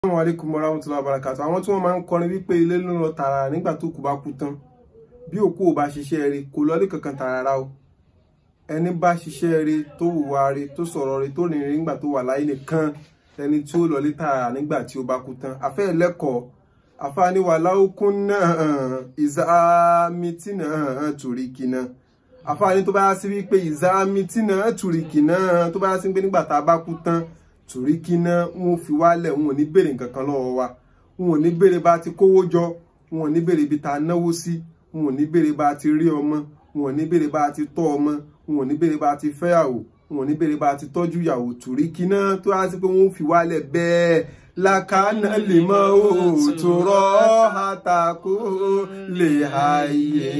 Assalamu alaikum warahmatullahi wabarakatuh àwọn tí wọ́n máa ń kọrin wípé ilé ló ń lọ tààrà nígbà tó kù bá kú tán bí òkú ò bá ṣiṣẹ́ rẹ̀ kò lọ́lé kankan tààrà o ẹni bá ṣiṣẹ́ rẹ̀ tó hùwà rẹ̀ tó sọ̀rọ̀ rẹ̀ tó rìnrìn nígbà tó wà láyé nìkan ẹni tí ó lọ́lé tààrà nígbà tí ó bá kú tán afẹ́ ẹlẹ́kọ̀ọ́ afáníwà láókún náà ìzámítì náà tùríkì náà afáàní tó bá yá sí wípé ìzámítì náà tùríkì náà tó bá yá sí wípé nígbà tá a bá kú tán torí kí ná wọn fi wálẹ̀ wọn ò ní béèrè nǹkan kan lọ́wọ́ wa wọn ò ní béèrè bá ti kówó jọ wọn ò ní béèrè ibi tá a náwó sí wọn ò ní béèrè bá ti rí ọmọ wọn ò ní béèrè bá ti tọ́ ọmọ wọn ò ní béèrè bá ti fẹ́yàwó wọn ò ní béèrè bá ti tọ́jú ìyàwó torí kí ná tó yá sí pé wọn ò fi wálẹ̀ bẹ́ẹ̀ lakana lè mọ òòtò rọ́ àtàkó lè háyé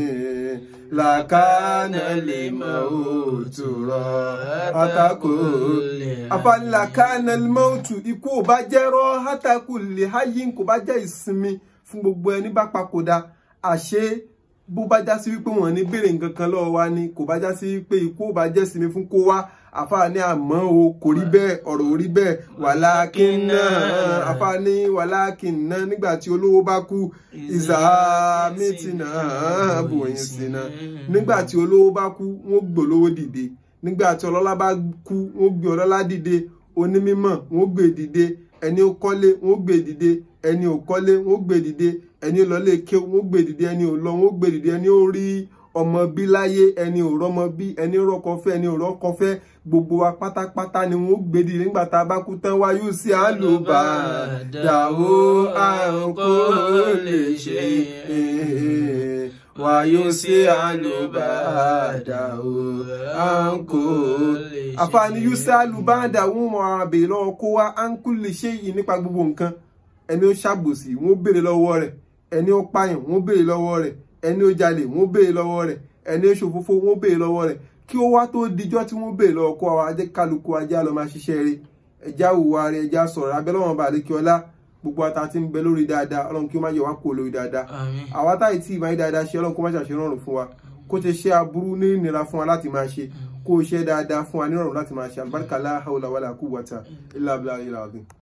lakana lè mọ òòtò rọ́ àtàkó afani lakana lè mọ òòtò ikú ò bá jẹ́ rọ́ àtàkó lè háyé kò bá jẹ́ ìsinmi fún gbogbo ẹni bá papòdà àṣé bó bá já sí wípé wọn ní béèrè nǹkan kan lọ́wọ́ wa ni kò bá já sí wípé ikú ò bá jẹ́ sinmi fún kó wá àfààní àmọ́ o kò rí bẹ́ẹ̀ ọ̀rọ̀ ò rí bẹ́ẹ̀ wàlákínná àfààní wàlákínná nígbà tí olówó bá kú ìzàmìtìnà bòyìn sínà nígbà tí olówó bá kú wọ́n gbòlówó dìde nígbà tí ọlọ́lá bá kú wọ́n gbé ọlọ́lá dìde onímímọ̀ wọ́n gbé dìde ẹni ó kọ́lé wọ́n gbé dìde ẹni ò kọ́lé wọ́n gbé dìde ẹni ó lọlé ké wọ́n gbé dìde ẹni ò lọ wọ́n gbé dìde ẹni ó rí ọmọ bí láyé ẹni ò rọmọ bí ẹni rọkọ fẹ́ ẹni ò rọkọ fẹ́ gbogbo wa pátápátá ni wọ́n gbé dìde nígbà tá a bá kú tán wáyú sí àlùbà dàwó àrùn kò lè ṣe wáyú sí àlùbà dàwó àrùn kò lè ṣe. àfààní yusuf àlùbà dàwó wọn àbè lọ́wọ́ kó wá àǹkú lè ṣe yìí nípa gbogbo nǹkan ẹni ó ṣàbòsí wọ́n béèrè lọ́wọ́ rẹ̀ ẹni ó pààyàn wọ́n béèrè lọ́wọ́ rẹ̀ ẹni ó jalè wọ́n béèrè lọ́wọ́ rẹ̀ ẹni ó ṣòfófó wọ́n béèrè lọ́wọ́ rẹ̀ kí ó wá tó dijọ́ tí wọ́n béèrè lọ́wọ́ kó àwọn ajẹ́ kálukú ajá lọ máa ṣiṣẹ́ rẹ̀ ẹja hùwà rẹ̀ ẹja sọ̀rọ̀ abẹ́lẹ́wọ̀n bá àlékí ọlá gbogbo ata tí ń bẹ lórí dáadáa ọlọ́run kí ó má yẹ wá kó lórí dáadáa àwa táyì tí ìmáyé dáadáa ṣe ọlọ́run kó má ṣàṣe rọrùn fún wa kó ṣe ṣe aburú ní ìnira fún wa láti máa ṣe kó ṣe dáadáa fún wa ní rọrùn láti máa ṣe àlùbáríkà la hawla wala quwwata illa billahi al-azim